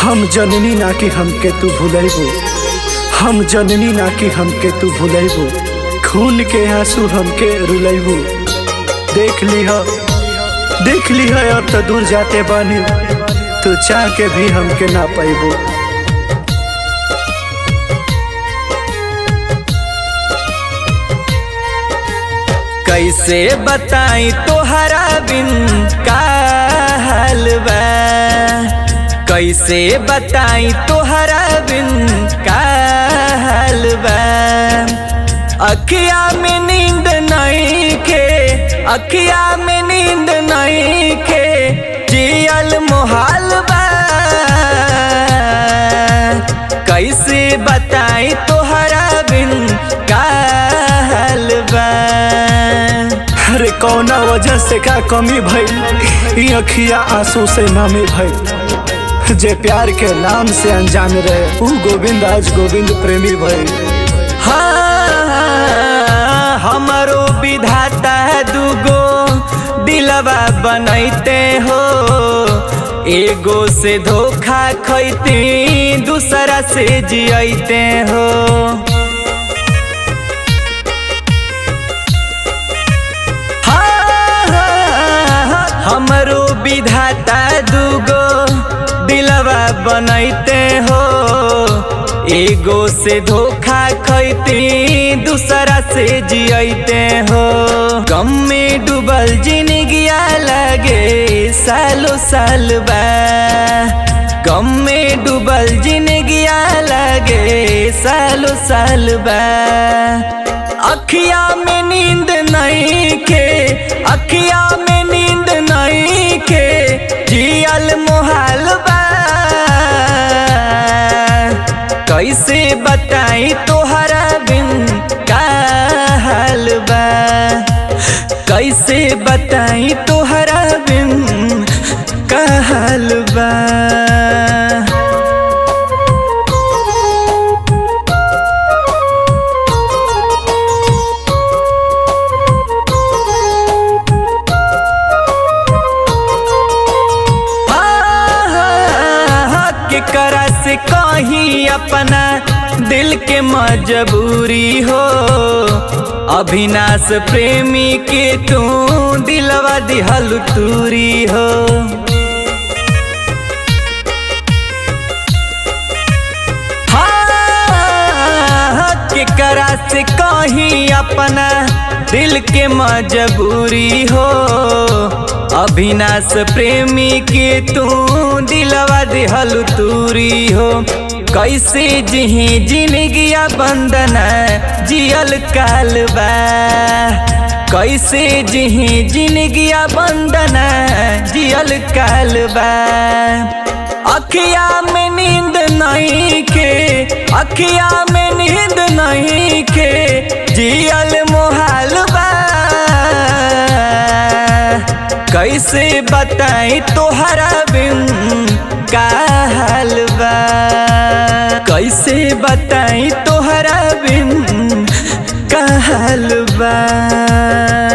हम जननी ना कि हमके तू भूलैबो हम जननी ना कि हमके तू भूलैबो खून के आंसू हमके रुलैबो देख लीह देख लीह अब तो दूर जाते बानी तू चाह के भी हमके ना पैबो कैसे बताई तोहरा बिन का हाल बा कैसे बताई तोहरा बिन का हाल बा अखिया में नींद नहीं के अखिया में नींद नहीं के जियल मोहाल बा कैसे बताई तोहरा बिन का हाल बा अरे कौना वजह से का कमी भइल ई अखिया आंसू से नामी भइल जे प्यार के नाम से अनजान रहे ऊ गोविंद आज गोविंद प्रेमी भइल हाँ, हमारो विधाता दूगो दिलवा बनैते हो एगो से धोखा खैती दूसरा से जियते हो हाँ, हमरो विधाता दूगो दिलवा बनैते हो एगो से धोखा खैती दूसरा से जियते हो गम में डूबल जिंदगिया लगे सालो साल बा गम में डूबल जिंदगिया लगे सालो साल बा अखिया में नींद नहीं के अखिया में नींद नहीं के जियल मोहाल बा कैसे बताई तोहरा बिन का हाल बा कैसे बताई तोहरा बिन का हाल बा केकरा से कहीं अपना दिल के मजबूरी हो अभिनाश प्रेमी के तू दिलवा दिहल तूरी हो हाँ, केकरा से कहीं अपना दिल के मजबूरी हो अभिनाश प्रेमी के तू दिलवा दिहल तूरी हो कैसे जिही जिंदगिया बंदना जियल कालबा कैसे जिही जिंदगिया बंदना जियल कालबा अखिया में नींद नहीं के अखिया में नींद नहीं के जियल मोहाल बा कैसे बताई तोहरा बिन का हाल बा कैसे बताई तोहरा बिन का हाल बा